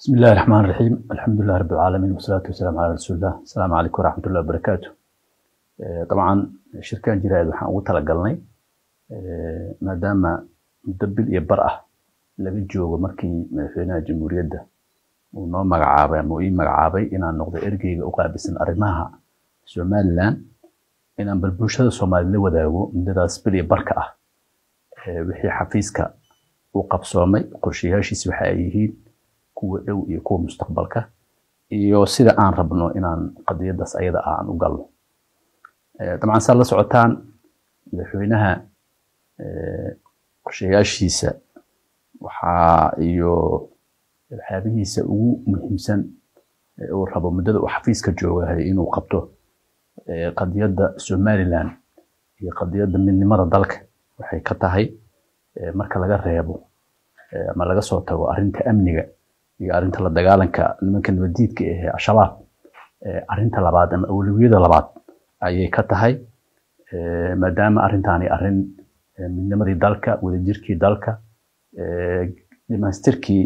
بسم الله الرحمن الرحيم الحمد لله رب العالمين والصلاة والسلام على رسول الله السلام عليكم ورحمة الله وبركاته طبعا shirkan jiraad waxaan ugu talagalnay maadaama muddo bil iyo bar ah laga joogo markii madaxweynaha jamhuuriyadda uu noo magacaabay ama uu ii magacaabay inaan noqdo ergeyga u qaabilsan arrimaha somaliland inaan bal bulshada soomaaliyed la wadaago muddadaas bil iyo barka ah wixii xafiiska uu qabsoomay qorshayaashiisi waxa ay yihiin kuwa dhow iyo kuwa mustaqbalka iyo sida aan rabno inaan qadiyadaas ayada ah aan u galno dabcan saad la socotaan madaxweynaha qorshayaashiisa waxaa iyo waxyaabihiisa ugu muhiimsan uu rabo muddada uu xafiiska joogahay inuu qabto qadiyadda somaliland iyo qadiyadda midnimada dalka waxay ka tahay marka laga reebo ama laga soo tago arrinta amniga iyo arrinta la dagaalanka nimanka nabadiidka ahee al-shabaab arrinta labaad ama awlawiyada labaad ayay ka tahay maadaama arrintaani arrin midnimadii dalka wadajirkii dalka dhamaystirkii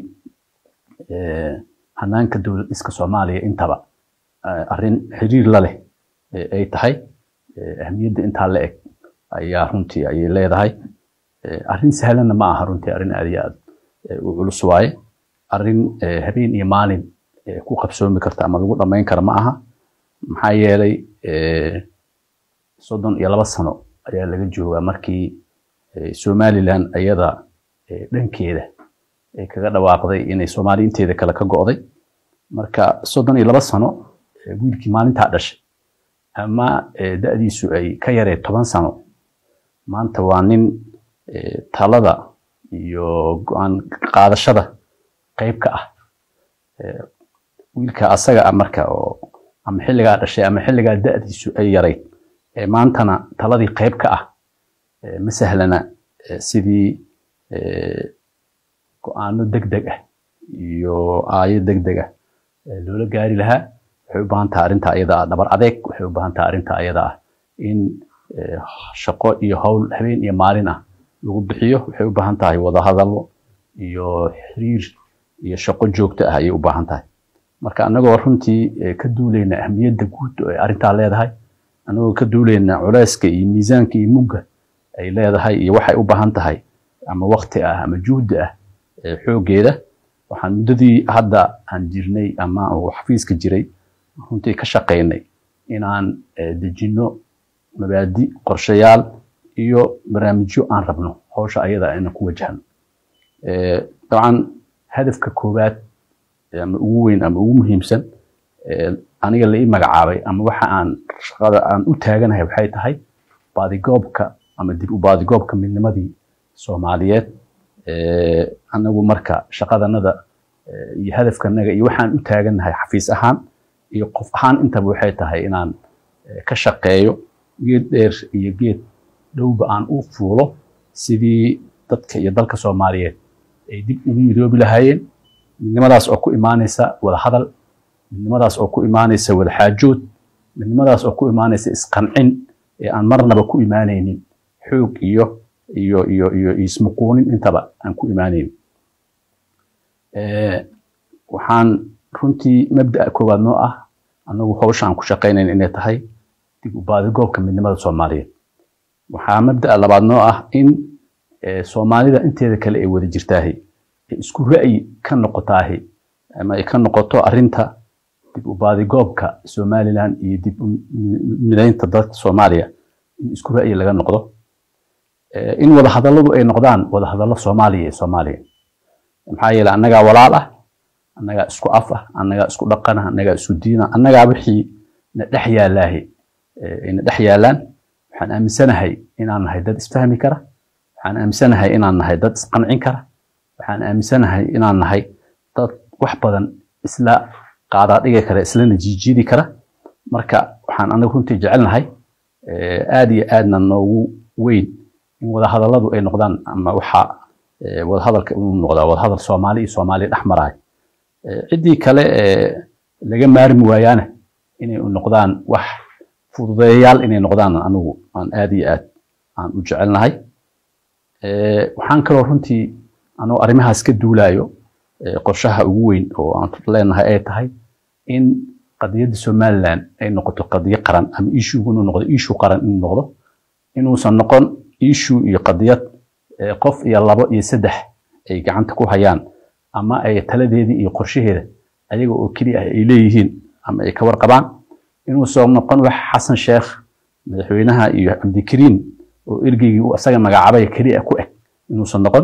hanaanka dowlad dhiska soomaaliya intaba arrin xiriir la leh ay tahay ahmiyadda intaa la eg ayaa runtii ayay leedahay arrin sahlanna ma aha runtii arrin aad iyo aad u culus waaye arrin habeen iyo maalin ku qabsoomi karta ama lagu dhammayn kara ma aha maxaa yeelay soddon iyo laba sano ayaa laga joogaa markii somaliland ayada dhankeeda ay kaga dhawaaqday inay soomaali inteeda kale ka go'day marka soddon iyo laba sano wiilkii maalintaa dhashay ama da'diisu ay ka yaree toban sano maanta waa nin talada iyo go-aan qaadashada qayb ka ah wiilka asaga ah marka oo ama xilligaa dhashay ama xilligaa da'diisu ay yarayd maantana taladii qayb ka ah ma sahlana sidii go-aano deg deg ah iyo aayo deg deg ah loola gaari lahaa waxay u baahan tahay arrinta ayada ah dhabar adeeg waxay u baahan tahay arrinta ayada ah in shaqo iyo howl habeen iyo maalin ah lagu bixiyo waxay u baahan tahay wadahadalo iyo xiriir iyo shaqo joogto ah ayay u baahan tahay marka annagoo runtii ka duulayna ahmiyadda guud ee arrintaa leedahay annagoo ka duulayna culeyska iyo miisaanka iyo mugga ay leedahay iyo waxay u baahan tahay ama wakti ah ama juhdi ah xooggeeda waxaan muddadii hadda aan jirnay ama uu xafiiska jiray runtii ka shaqaynay inaan dejinno mabaadi qorshayaal iyo barnaamijyo aan rabno hawsha ayada inaan ku wajahno dabcan hadafka koowaad ama ugu weyn ama ugu muhiimsan aniga la ii magacaabay ama waxa aan shaqada aan u taaganahay waxay tahay baadigoobka ama dib u baadigoobka midnimadii soomaaliyeed anagu marka shaqadanada iyo hadafkanaga iyo waxaan u taaganahay xafiis ahaan iyo qof ahaan intaba waxay tahay inaan ka shaqeeyo geed dheer iyo geed dhowba aan u fuulo sidii dadka iyo dalka soomaaliyeed ay dib ugu midoobi lahaayeen midnimadaas oo ku imaanaysa wada hadal midnimadaas oo ku imaanaysa wada xaajood midnimadaas oo ku imaanaysa isqancin ee aan marnaba ku imaanaynin xoog iyo iyo iyo iyo ismuquunin intaba aan ku imaanaynin waxaan runtii mabda'a koowaad noo ah annagu hawsha aan ku shaqaynayn inay tahay dib u baadigoobka midnimada soomaaliyeed waxaa mabda'a labaad noo ah in soomaalida inteeda kale ay wada jirtaahi isku ra'yi ka noqotaahi ama ay ka noqoto arrinta dib u baadigoobka somaliland iyo dib u midaynta dalka soomaaliya in isku ra'yi laga noqdo in wada hadalladu ay noqdaan wada hadallo soomaaliya iyo soomaaliya maxaa yeele annagaa walaal ah annagaa isku af ah annagaa isku dhaqan ah annagaa isku diin ah annagaa wixii na dhex yaallaahi na dhex yaallaan waxaan aaminsanahay inaan nahay dad isfahmi kara waxaan aaminsanahay inaan nahay dad isqancin kara waxaan aaminsanahay inaan nahay dad wax badan isla qaadaa dhigi kara islana jiijiidi kara marka waxaan anagu runtii jecelnahay aad iyo aadna noogu weyn in wadahadalladu ay noqdaan ama waxa wadahadalka inuu noqdaa wadahadal soomaali iyo soomaaliya dhex maraay ciddii kale laga maarmi waayaana inay noqdaan wax fududeeyayaal inay noqdaan anigu aan aad iyo aad aan u jecelnahay waxaan kaloo runtii anuu arrimahaas ka duulaayo qorshaha ugu weyn oo aan leenahay ay tahay in qadiyadda somaliland ay noqoto qadiyo qaran ama ishugu inuu noqdo ishu qaran inuu noqdo inuusan noqon ishu iyo qadiyad qof iyo labo iyo saddex ay gacanta ku hayaan ama ay taladeedii iyo qorshaheeda ayaga oo keliya ah ay leeyihiin ama ay ka warqabaan inuusan noqon wax xasan sheekh madaxweynaha iyo cabdikariin oo ergeygii uu asaga magacaabay keliya ku eg inuusan noqon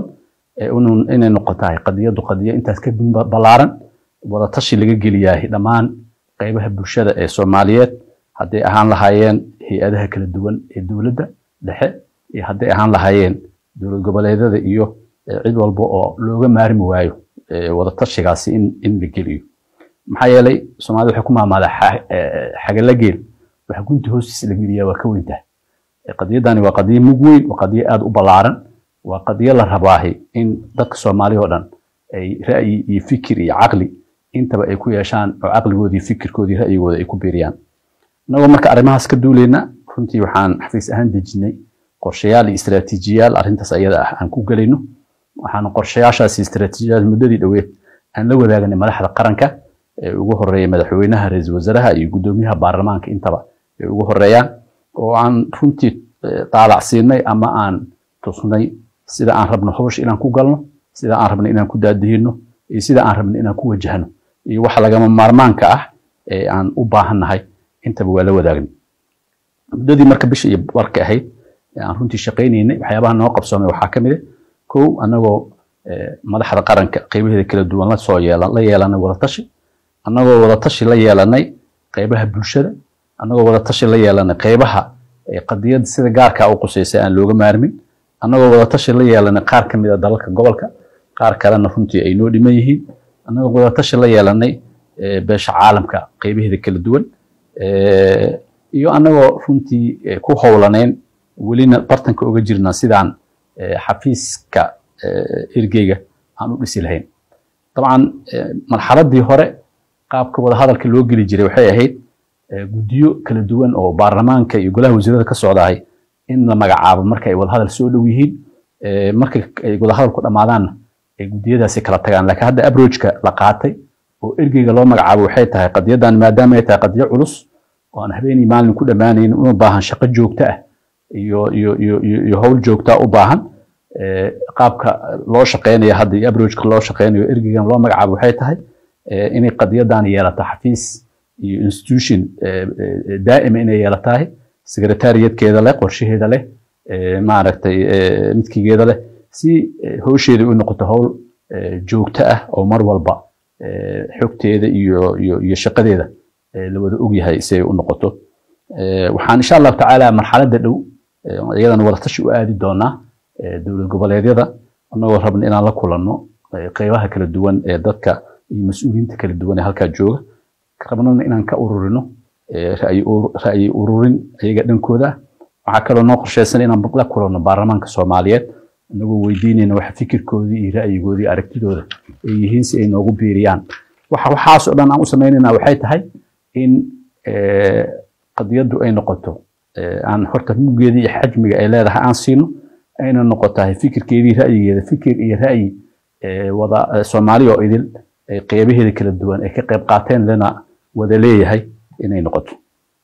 inay noqotahay qadiyadu qadiyo intaas ka ballaaran wadatashi laga geliyaahay dhammaan qaybaha bulshada ee soomaaliyeed hadday ahaan lahaayeen hay-adaha kala duwan ee dowladda dhexe iyo hadday ahaan lahaayeen dowlad goboleedyada iyo cid walba oo looga maarmi waayo wadatashigaasi in in la geliyo maxaa yeelay soomaalida waxay ku maamaadaa xagala geel waxa gunti hoostiisa la geliyaa waa ka weyntahay qadiyadani waa qadiyo mug weyn waa qadiyo aada u ballaaran waa qadiyo la rabaahi in dadka soomaaliya oo dhan ay ra'yi iyo fikir iyo caqli intaba ay ku yeeshaan oo caqligoodii fikirkoodii ra'yigooda ay ku biiriyaan innagoo marka arrimahaas ka duuleyna runtii waxaan xafiis ahaan dejinay qorshayaal iyo istaraatiijiyaal arrintaas ayada ah aan ku gelayno waxaan qorshayaashaas iyo istaraatiijiyaal muddadii dhoweed aan la wadaagnay madaxda qaranka ee ugu horeeya madaxweynaha ra-iisul wasaaraha iyo guddoomiyaha baarlamaanka intaba ay ugu horeeyaan oo aan runtii daalac siinay ama aan tusnay sida aan rabno hawsha inaan ku galno sida aan rabno inaan ku daadihino iyo sida aan rabno inaan ku wajahno iyo waxa lagama maarmaanka ah ee aan u baahannahay intaba waa la wadaagna muddadii marka bisha iyo barka ahayd aan runtii shaqaynaynay waxyaabaha noo qabsoomay waxaa ka mid ah kow annagoo madaxda qaranka qaybaheeda kala duwan la soo yeelan la yeelanay wadatashi annagoo wadatashi la yeelanay qaybaha bulshada annagoo wadatashi la yeelanay qaybaha qadiyadda sida gaarka u quseysay aan looga maarmin annagoo wadatashi la yeelanay qaar ka mid a dalalka gobolka qaar kalena runtii ay noo dhiman yihiin annagoo wadatashi la yeelanay beesha caalamka qaybaheeda kala duwan iyo annagoo runtii ku howlanayn welina bartanka oga jirnaa sidaan xafiiska ergeyga aan u dhisi lahayn dabcan marxaladii hore qaabka wadahadalka loo geli jiray waxay ahayd guddiyo kala duwan oo baarlamaanka iyo golaha wasiirada ka socdahay in la magacaabo marka ay wadahadal soo dhow yihiin marka ay wadahadalku dhammaadaanna ay guddiyadaasi kala tagaan laakiin hadda abrojka la qaatay oo ergeyga loo magacaabo waxay tahay qadiyadan maadaama ay tahay qadiyo culus oo aan habeenii maalin ku dhammaanaynin una baahan shaqo joogto ah iyo iyo iyo iyo howl joogtaa u baahan qaabka loo shaqeynayo hadda iyo abrojka loo shaqeynayo ergeygan loo magacaabo waxay tahay inay qadiyadan yeelato xafiis iyo institution daa'ima inay yeelatahay secretariatkeeda leh qorshaheeda leh maaragtay midkigeeda leh si howsheeda u noqoto howl joogto ah oo mar walba xogteeda iyo iyo iyo shaqadeeda la wada ogyahay si ay u noqoto waxaan insha allahu tacaala marxaladda dhow iyadana wadatashi u aadi doonaa dowlad goboleedyada annagoo rabna inaan la kulanno qeybaha kala duwan ee dadka iyo mas-uuliyiinta kala duwan ee halkaa jooga rabnana inaan ka ururino ra'yi ururin ayaga dhankooda waxaa kaloo noo qorsheysan inaan la kulanno baarlamaanka soomaaliyeed inagoo weydiinayna waxa fikirkoodii iyo ra'yigoodii aragtidooda ay yihiin si ay noogu biiriyaan waxa waxaas oo dhan aan u samaynayna waxay tahay in qadiyaddu ay noqoto aan horta muggeedii iyo xajmiga ay leedahay aan siino ayna noqotahay fikirkeedii ra'yigeeda fikir iyo ra'yi wada soomaali oo idil qeybaheeda kala duwan ay ka qayb qaateen lana wada leeyahay inay noqoto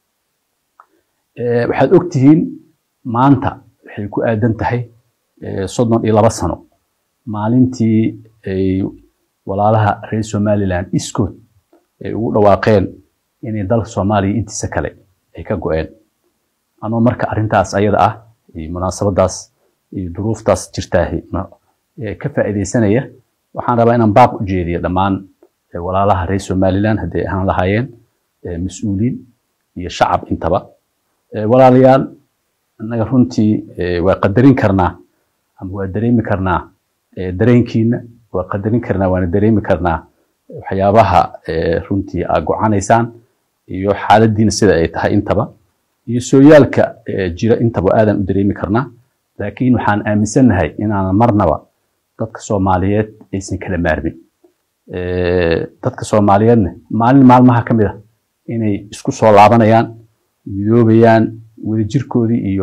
waxaad ogtihiin maanta waxay ku aadan tahay soddon iyo laba sano maalintii ay walaalaha reer somaliland iskood ay ugu dhawaaqeen inay dalka soomaaliya intiisa kale ay ka go-een anoo marka arrintaas ayada ah iyo munaasabadaas iyo duruuftaas jirtaahi ka faa'iidaysanaya waxaan rabaa inaan baaq u jeediyo dhammaan walaalaha reer somaliland hadday ahaan lahaayeen mas-uuliin iyo shacab intaba walaalayaal annaga runtii waa qadarin karnaa ama waa dareemi karnaa dareenkiina waa qadarin karnaa waana dareemi karnaa waxyaabaha runtii aa gocanaysaan iyo xaaladiina sida ay tahay intaba iyo sooyaalka jira intaba aadan u dareemi karnaa laakiin waxaan aaminsannahay inaanan marnaba dadka soomaaliyeed aysan kala maarmin dadka soomaaliyeedna maalin maalmaha ka mid a inay isku soo laabanayaan midoobayaan wadajirkoodii iyo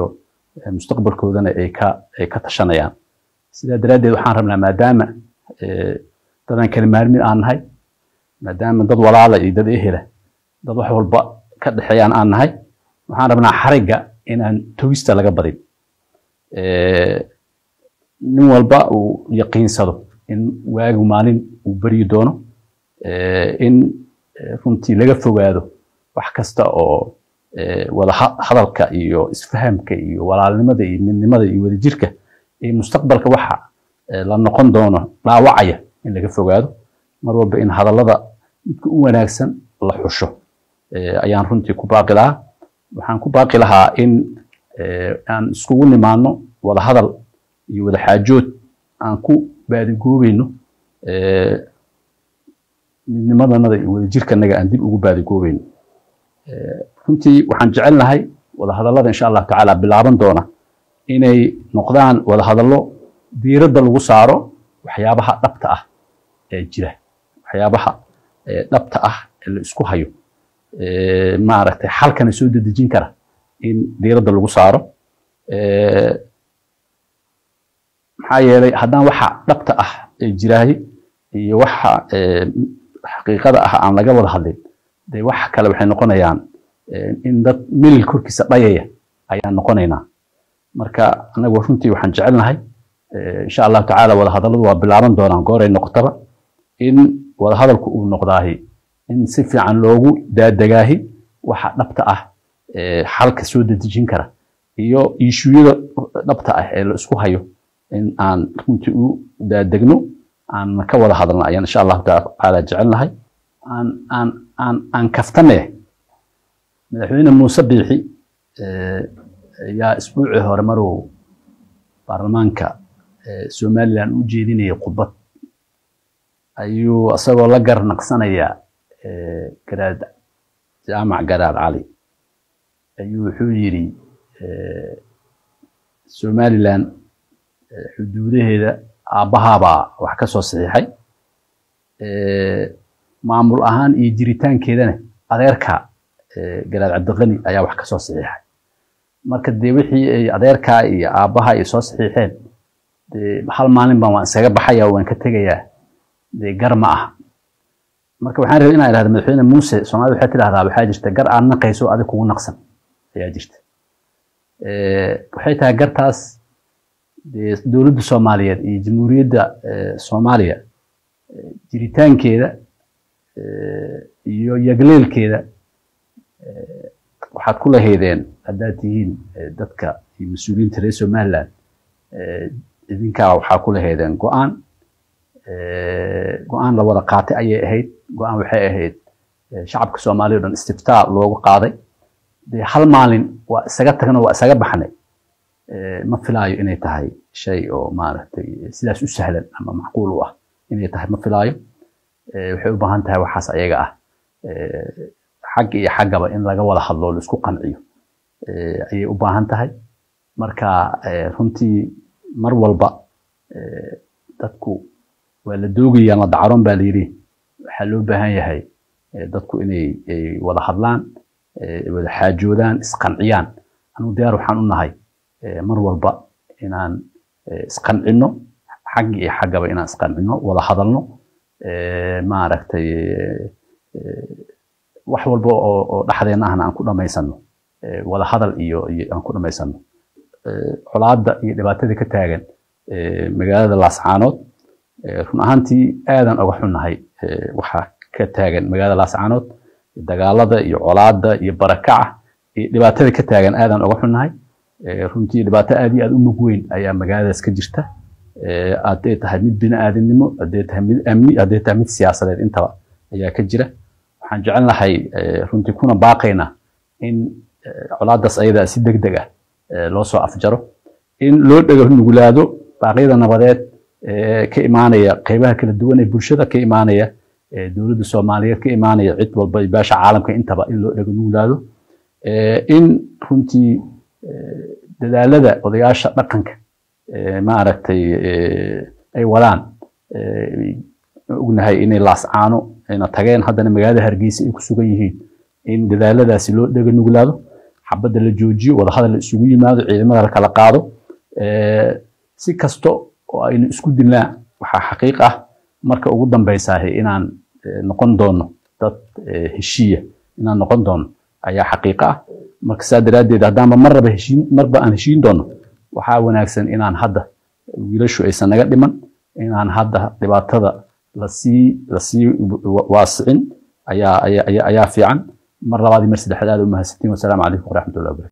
mustaqbalkoodana ay ka ay ka tashanayaan sidaa daraaddeed waxaan rabnaa maadaama dadaan kala maalmin aan nahay maadaama dad walaala iyo dad ehela dad wax walba ka dhexeeyaan aan nahay waxaan rabnaa xarigga inaan togista laga badin nin walba uu yaqiinsado in waagu maalin uu beryi doono in runtii laga fogaado wax kasta oo wada hadalka iyo isfahamka iyo walaalnimada iyo midnimada iyo wadajirka iyo mustaqbalka waxa la noqon doono dhaawacaya in laga fogaado mar walba in hadallada midka u wanaagsan la xusho ayaan runtii ku baaqi lahaa waxaan ku baaqi lahaa in aan iskugu nimaano wada hadal iyo wada xaajood aan ku baadigoobayno midnimadanada iyo wadajirkanaga aan dib ugu baadigoobayno runtii waxaan jecelnahay wada hadallada insha allahu tacaala bilaaban doona inay noqdaan wada hadallo diiradda lagu saaro waxyaabaha dhabta ah ee jira waxyaabaha dhabta ah ee la isku hayo maaragtay xalkana soo dedejin kara in diiradda lagu saaro maxaa yeelay haddaan waxa dhabta ah ee jiraaye iyo waxa xaqiiqada ah aan laga wada hadlin dee wax kale waxay noqonayaan in dad milil korkiisa dhayaya ayaan noqonaynaa marka anagu runtii waxaan jecelnahay insha allahu tacaala wada hadalladu waa bilaaban doonaan gooray noqotaba in wada hadalku uu noqdaahi in si fiican loogu daadegaahi waxa dhabta ah xalka soo dedejin kara iyo iishuyada dhabta ah ee la isku hayo in aan runtii u daadegno aan ka wada hadalno ayaan insha allahu tacaala jecelnahay aan aan aan aan kaftane madaxweyne muuse biixi ayaa isbuucii hore maruu baarlamaanka somalilan u jeedinayay khudbad ayuu isagoo la garnaqsanaya garaad jaamac garaad cali ayuu wuxuu yidhi somalilan xuduudaheeda aabbahaabaa wax ka soo saxiixay maamul ahaan iyo jiritaankeedana adeerka garaad cabdiqani ayaa wax ka soo saxiixay marka dee wixii ay adeerkaa iyo aabbaha ay soo saxiixeen dee hal maalin baan waan isaga baxaya waan ka tegayaa dee gar ma aha marka waxaan rabay inaan idhahda madaxweyne muuse soomaalida waxay tidhahdaa waxaa jirta gar aad naqayso adig kugu naqsan ayaa jirta waxay tahay gartaas dee dowladda soomaaliyeed iyo jamhuuriyadda soomaaliya jiritaankeeda iyo yagleelkeeda waxaad ku lahaydeen haddaad tihiin dadka iyo mas-uuliyiinta reer somaliland idinkaa waxaa ku lahaydeen go-aan go-aan la wada qaatay ayay ahayd go-aan waxay ahayd shacabka soomaaliya o dhan istiftaa loogu qaaday dee hal maalin waa isaga tagno waa isaga baxnay ma filaayo inay tahay shay oo maaragtay sidaas u sahlan ama macquul u ah inay tahay ma filaayo waxay u baahan tahay waxaas ayaga ah xag iyo xaggaba in laga wada hadlo la isku qanciyo ayay u baahan tahay marka runtii mar walba dadku waa la doogayaan la dacaroon baa layidhi waxaa loo baahan yahay dadku inay wada hadlaan wada xaajoodaan isqanciyaan anigu diyaar waxaan u nahay mar walba inaan isqancinno xag iyo xaggaba inaan isqancinno wada hadalno maaragtay wax walba oo dhexdeena ahna aan ku dhamaysano wada hadal iyo aan ku dhamaysano colaadda iyo dhibaatada ka taagan magaalada laascaanood run ahaantii aadan oga xunnahay waxaa ka taagan magaalada laascaanood dagaalada iyo colaadda iyo barakaca iyo dhibaatada ka taagan aadan oga xunnahay runtii dhibaato aad iyo aad u mug weyn ayaa magaaladaas ka jirta hadday tahay mid bini-aadamnimo hadday tahay mid amni hadday tahay mid siyaasadeed intaba ayaa ka jira waxaan jecelnahay runtii kuna baaqaynaa in colaadaas ayadaa si deg deg ah loo soo afjaro in loo dhego nugulaado baaqyada nabadeed ka imaanaya qeybaha kala duwan ee bulshada ka imaanaya dowladda soomaaliyeed ka imaanaya cid walba baasha caalamka intaba in loo dhego nugulaado in runtii dadaalada odayaasha dhaqanka maaragtay ay wadaan ognahay inay laascaano ayna tageen haddana magaalada hargeysa ay ku sugan yihiin in dadaaladaasi loo dhega nuglaado xabadda la joojiyo wadahadal la isugu yimaado ciidamada la kala qaado si kasto oo aynu isku dilnaa waxaa xaqiiq ah marka ugu dambeysaah inaan noqon doono dad heshiiya inaan noqon doono ayaa xaqiiqo ah marka saa daraaddeed haddaanba marraba heshiin marba aan heshiin doono waxaa wanaagsan inaan hadda wiilashu aysan naga dhiman inaan hadda dhibaatada lasii lasii waasicin ayaa ayaa ayaa fiican mar labaad iyo mar saddexaad aad u mahadsantiin wasalaamu calaykum waraxmatullahi wabarakatu